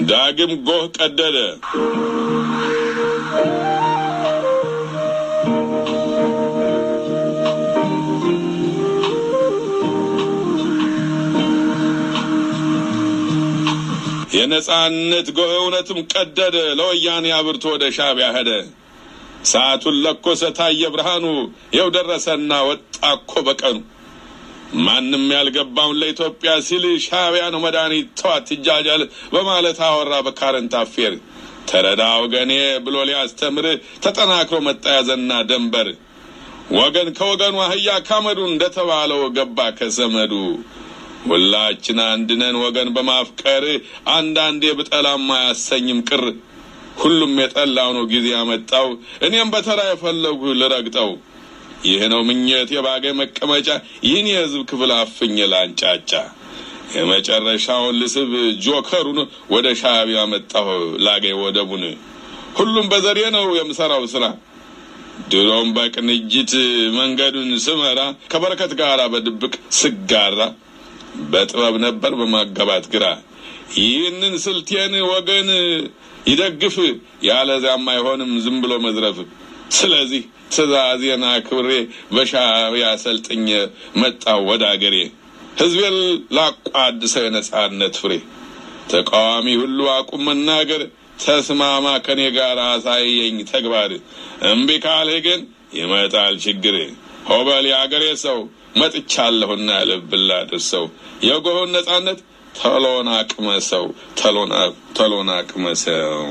ዳግም ጎህ ቀደደ። የነጻነት ጎህ እውነትም ቀደደ። ለወያኔ አብርቶ ወደ ሻዕቢያ ሄደ። ሰዓቱን ለኮሰ ታየ ብርሃኑ። ይኸው ደረሰና ወጣ እኮ በቀኑ። ማንም ያልገባውን ለኢትዮጵያ ሲል ሻዕቢያ ነው መድኃኒት ተዋት ትጃጃል በማለት አወራ በካረንት አፌር። ተረዳ ወገኔ ብሎ ሊያስተምር ተጠናክሮ መጣያዘና ደንበር ወገን ከወገኑ አህያ ካመዱ እንደተባለው ገባ ከዘመዱ። ሁላችን አንድነን ወገን በማፍቀር አንዳንዴ ብጠላም አያሰኝም ቅር። ሁሉም የጠላው ነው ጊዜ ያመጣው፣ እኔም በተራ የፈለጉ ልረግጠው። ይህ ነው ምኘት የባገ መቀመጫ፣ ይህን የህዝብ ክፍል አፍኝ ላንጫጫ። የመጨረሻውን ልስብ ጆከሩን ወደ ሻዕቢያ መጣሁ ላገ ወደቡን። ሁሉም በዘዴ ነው የምሰራው ስራ ድሮም በቅንጅት መንገዱን ስመራ ከበረከት ጋር በድብቅ ስጋራ በጥበብ ነበር በማጋባት ግራ። ይህንን ስልቴን ወገን ይደግፍ፣ ያለዚያም አይሆንም ዝም ብሎ መዝረፍ። ስለዚህ ትእዛዜን አክብሬ በሻዕቢያ ሰልጥኜ መጣሁ ወደ አገሬ። ህዝቤን ላቋድሰው የነጻነት ፍሬ። ተቃዋሚ ሁሉ አቁም መናገር፣ ተስማማ ከኔ ጋር አሳየኝ ተግባር። እምቢ ካልህ ግን ይመጣል ችግር። ሆበል የአገሬ ሰው መጥቻለሁና ልብላ ድርሰው የጎሆን ነጻነት ተሎን አቅመሰው ተሎን አቅመሰው።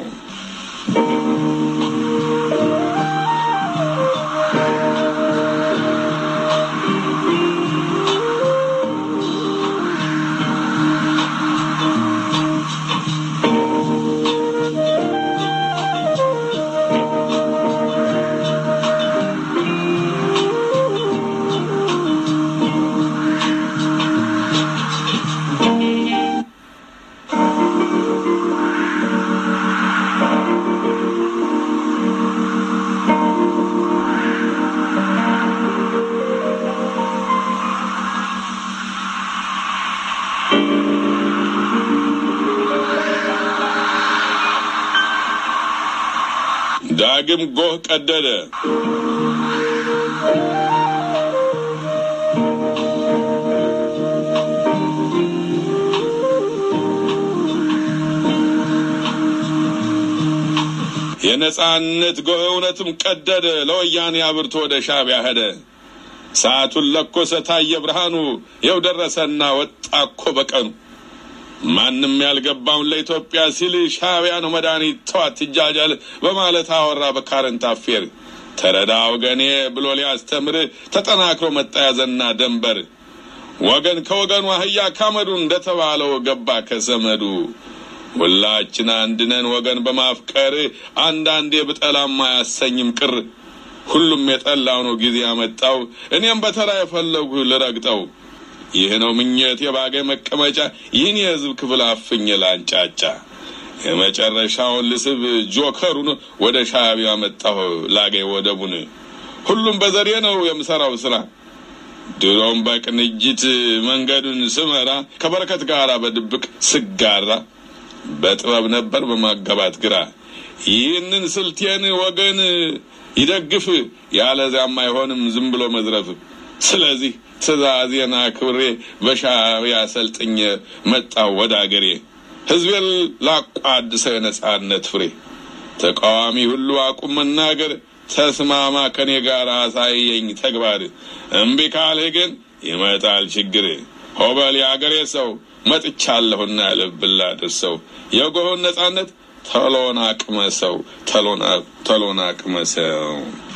ዳግም ጎህ ቀደደ። የነጻነት ጎህ እውነትም ቀደደ። ለወያኔ አብርቶ ወደ ሻዕቢያ ሄደ። ሰዓቱን ለኮሰ ታየ ብርሃኑ። ይኸው ደረሰና ወጣ እኮ በቀኑ። ማንም ያልገባውን ለኢትዮጵያ ሲል ሻዕቢያ ነው መድኃኒት ተዋት ትጃጃል በማለት አወራ በካረንት አፌር። ተረዳ ወገኔ ብሎ ሊያስተምር ተጠናክሮ መጣያዘና ደንበር ወገን ከወገኑ አህያ ካመዱ እንደተባለው ገባ ከዘመዱ። ሁላችን አንድነን ወገን በማፍቀር አንዳንዴ ብጠላም አያሰኝም ቅር። ሁሉም የጠላው ነው ጊዜ ያመጣው፣ እኔም በተራ የፈለጉ ልረግጠው። ይህ ነው ምኘት የባገ መቀመጫ፣ ይህን የህዝብ ክፍል አፍኝ ላንጫጫ። የመጨረሻውን ልስብ ጆከሩን ወደ ሻዕቢያ መጣሁ ላገ ወደቡን። ሁሉም በዘዴ ነው የምሰራው ስራ ድሮም በቅንጅት መንገዱን ስመራ ከበረከት ጋር በድብቅ ስጋራ በጥበብ ነበር በማጋባት ግራ። ይህንን ስልቴን ወገን ይደግፍ፣ ያለዚያም አይሆንም ዝም ብሎ መዝረፍ። ስለዚህ ትእዛዜን አክብሬ በሻዕቢያ ሰልጥኜ መጣሁ ወደ አገሬ። ህዝቤን ላቋድሰው የነጻነት ፍሬ። ተቃዋሚ ሁሉ አቁም መናገር፣ ተስማማ ከኔ ጋር አሳየኝ ተግባር። እምቢ ካልህ ግን ይመጣል ችግር። ሆበል የአገሬ ሰው መጥቻለሁና ልብላ ድርሰው የጎሆን ነጻነት ተሎን አቅመሰው ተሎን አቅመሰው